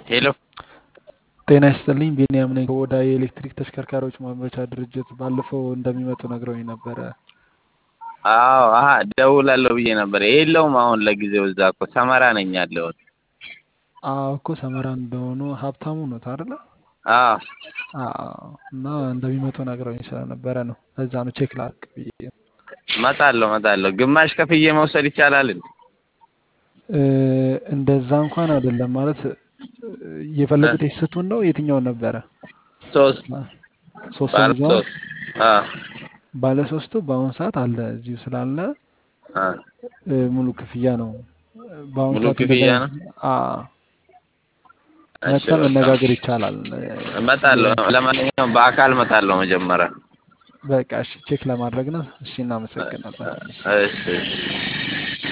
ሄሎ ጤና ይስጥልኝ ቢኒያም ነኝ ከኦዳ የኤሌክትሪክ ተሽከርካሪዎች ማምረቻ ድርጅት ባለፈው እንደሚመጡ ነግረውኝ ነበረ አዎ አሀ ደውላለሁ ብዬ ነበር የለውም አሁን ለጊዜው እዛ እኮ ሰመራ ነኝ ያለሁት አዎ እኮ ሰመራ እንደሆኑ ሀብታሙ ኖት አይደለ አዎ አዎ እና እንደሚመጡ ነግረውኝ ስለነበረ ነው ለዛ ነው ቼክ ላድርግ ብዬ እመጣለሁ እመጣለሁ ግማሽ ከፍዬ መውሰድ ይቻላል እንዴ እ፣ እንደዛ እንኳን አይደለም ማለት የፈለጉት የስቱን ነው የትኛውን ነበረ ሶስት ሶስቱን ባለ ይዘዋል ሶስት አዎ ባለ ሶስቱ በአሁኑ ሰዓት አለ እዚሁ ስላለ አዎ እ፣ ሙሉ ክፍያ ነው በአሁኑ ሙሉ ሰዓት ክፍያ እንደዛ- ነው? አዎ እሺ መጥተን በቃ መነጋገር ይቻላል እመጣለሁ ለማንኛውም በአካል እመጣለሁ መጀመሪያ በቃ እሺ ቼክ ለማድረግ ነው እሺ እናመሰግናለን እሺ እሺ